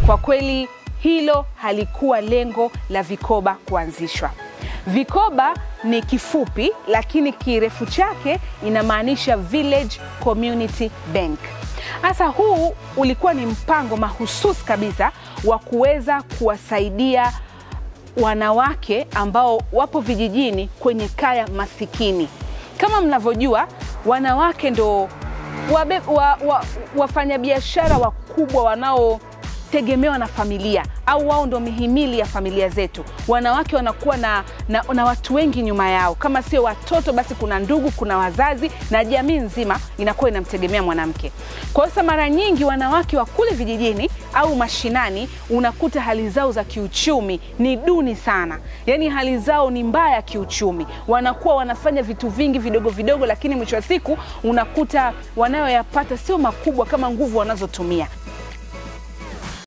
Kwa kweli hilo halikuwa lengo la vikoba kuanzishwa. Vikoba ni kifupi, lakini kirefu chake inamaanisha Village Community Bank. Sasa huu ulikuwa ni mpango mahususi kabisa wa kuweza kuwasaidia wanawake ambao wapo vijijini kwenye kaya masikini. Kama mnavyojua, wanawake ndo wabe, wa, wa, wafanyabiashara wakubwa wanaotegemewa na familia au wao ndo mihimili ya familia zetu. Wanawake wanakuwa na, na, na watu wengi nyuma yao, kama sio watoto basi kuna ndugu, kuna wazazi na jamii nzima inakuwa inamtegemea mwanamke. Kwa hiyo mara nyingi wanawake wa kule vijijini au mashinani unakuta hali zao za kiuchumi ni duni sana, yaani hali zao ni mbaya kiuchumi. Wanakuwa wanafanya vitu vingi vidogo vidogo, lakini mwisho wa siku unakuta wanayoyapata sio makubwa kama nguvu wanazotumia.